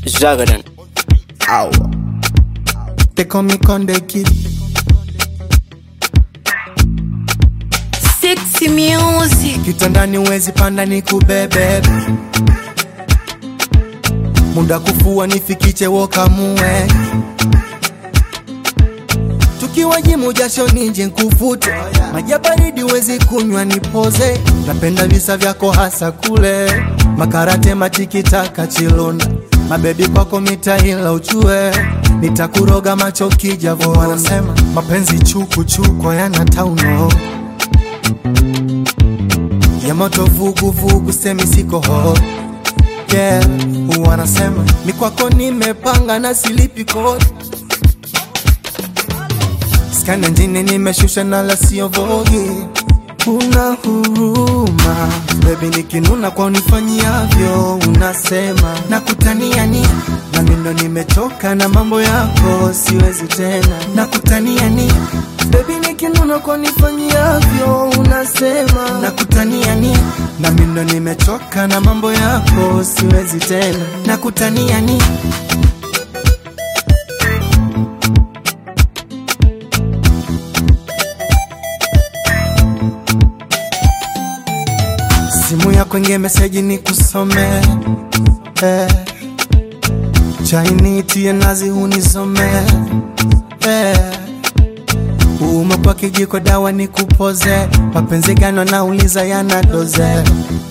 Zagadan. Ow. They call me Conde Kid. Sexy music. Kitandani wezi panda ni kubebe. Muda kufua nifikiche wokamue. Tukiwa jimu jasho nije nkufute. Maji ya baridi wezi kunywa nipoze. Napenda visa vyako hasa kule. Makarate matikitaka chilonda. Mabebi kwako mitaila uchue. Nitakuroga macho kijavo wanasema. Mapenzi chuku chuku yana tauno ya moto vugu vugu, semi siko ho yeah. Wanasema ni kwako nimepanga na silipi kodi, skana njini nimeshusha na la sio vogi. Una huruma baby, nikinuna kwa unifanyiavyo, unasema nakutania ni na mindo nimechoka na mambo yako, siwezi tena nakutania ni baby, nikinuna kwa unifanyiavyo, unasema nakutania ni na mindo nimechoka na mambo yako, siwezi tena nakutania ni simu yako inge meseji ni kusome eh. chainitie nazi hunisome eh. uuma kwa kijiko dawa ni kupoze mapenzi gano nauliza yana doze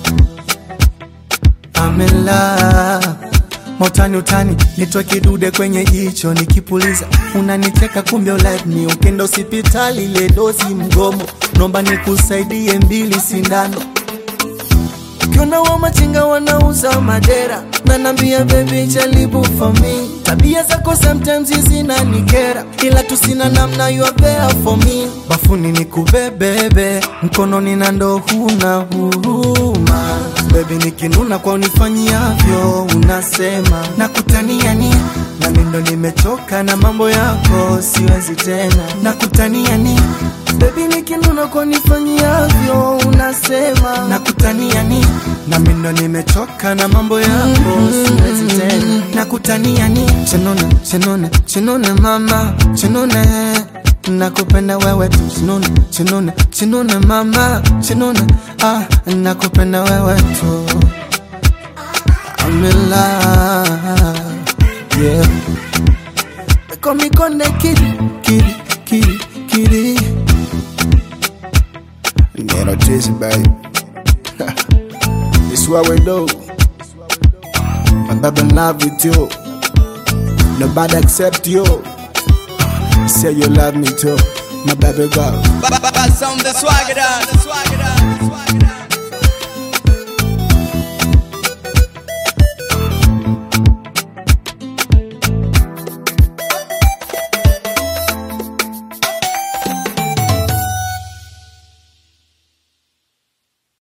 amela motani utani nitwe kidude kwenye jicho nikipuliza unanicheka kumbe ulive ni ukenda hospitali ile dozi mgomo nomba nikusaidie mbili sindano Ukiona wa machinga wanauza madera na nambia baby jaribu for me. Tabia zako sometimes zinanikera, ila tu sina namna, you are there for me. Bafuni nikubebebe, mkononi na ndo huna huruma. Baby nikinuna kwa unifanyiavyo, unasema nakutania ni na mimi ndo nimechoka na mambo yako, siwezi tena nakutania ni Baby nikinuna kwa nifanyiavyo unasema nakutania ni na mimi ndo nimechoka na mambo yako siwezi tena nakutania ni chenone chenone chenone mama chenone nakupenda wewe tu chenone chenone chenone mama chenone ah nakupenda wewe tu I'm in love yeah They call me Conde Kitty Kitty Kitty Kitty Get a taste, baby. it's what we do. My baby love with you. Nobody accept you. Say you love me too. My baby girl. Sound the swagger down.